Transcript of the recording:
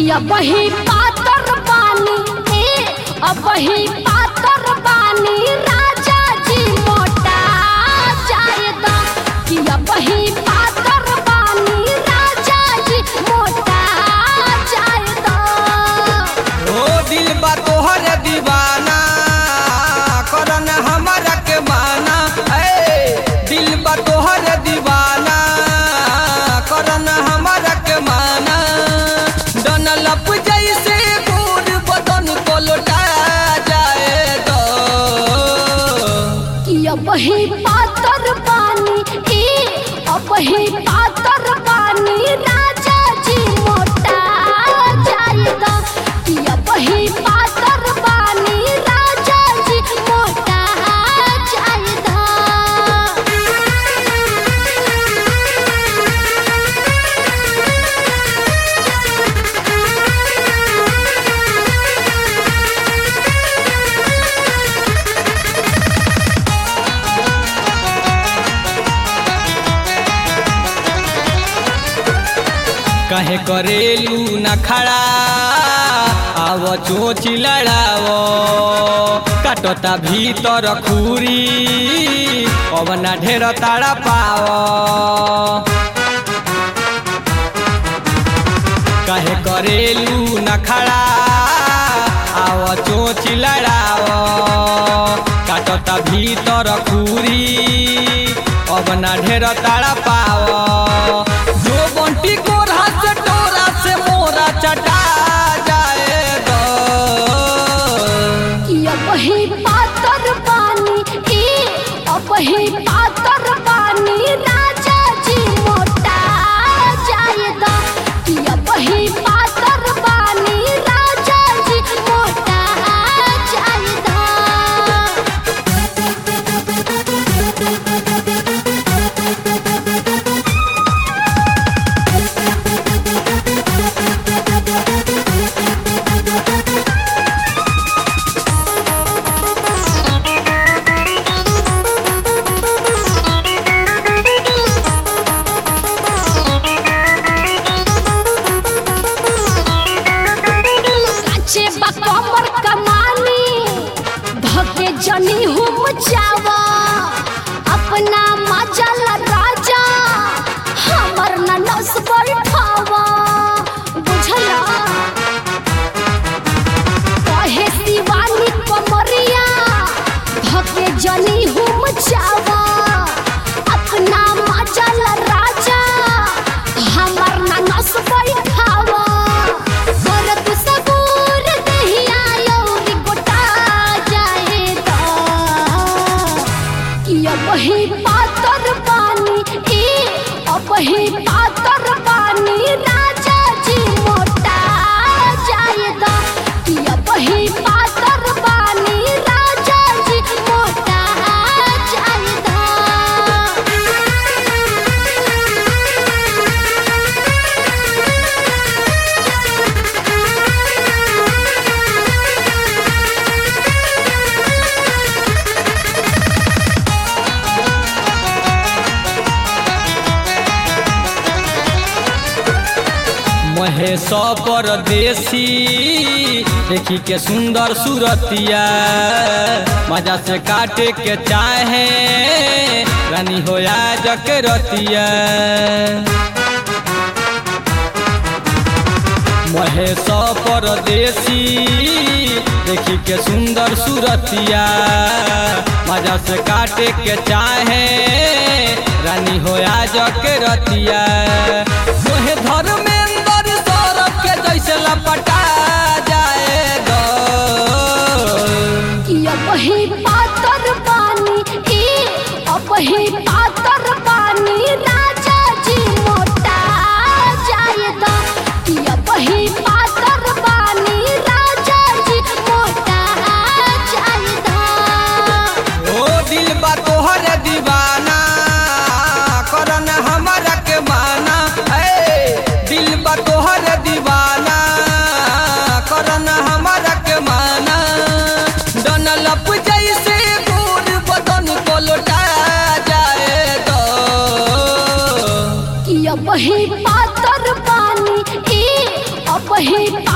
कि अब ही पातर पानी ए अब ही पातर पानी राजा जी मोटा जायदा कि अब ही पातर पानी राजा जी मोटा जायदा ओ दिल बा तोहर दीवाना करन हमरा के माना ए दिल बा तोहर दीवाना करन हमरा के माना डनलप जैसे गोर बदन को लौटा जाए दो कि अब ही पातर पानी ए अब ही पातर पानी राजा जी मोटा जायदा कि अब ही पातर पानी राजा जी मोटा जायदा कहे करेलू न खड़ा आव चोच लड़ावो काटता भीतर खूरी अब ना ढेर ताड़ा पाओ कहे करेलू न खड़ा आव चोच लड़ावो काटता भीतर खूरी अब ना ढेर ताड़ा पाओ जो बंटी कोरा से टोरा से मोरा चटा जाए दो कि अब ही पातर पानी ए अब ही पातर पानी राजा जी मोटा जायदा कि अब ही पातर पानी राजा जी मोटा जायदा काचे बा कमर कमानी धके जनी हुम जावा अपना मजल राजा हमर न नस बैठावा बुझला कहे शिवानी कमरिया धके जनी हुम जावा अपना मजल राजा हमर न नस बैठावा करत सबूर दहिया यौरी गोटा जाएदा कि अब ही पातर पानी ए अब ही पातर पानी राजा जी मोटा जाएदा कि अब ही पातर पानी राजा जी मोटा जाएदा महेश परदेसी देखी के सुंदर सूरतिया मजा से काटे के चाहे रानी होया जक रतिया महेश परदेसी देखी के सुंदर सूरतिया मजा से काटे के चाहे रानी होया जक रतिया तोहे धर्मेंद्र सौरभ के जैसे लपटा जाए दो कि अब ही पातर पानी ए अब ही पातर पानी राजा जी मोटा जायदा कि अब ही पातर पानी राजा जी मोटा जायदा ओ दिल बा तोहर दीवाना करन हमरा के माना ए दिल अपही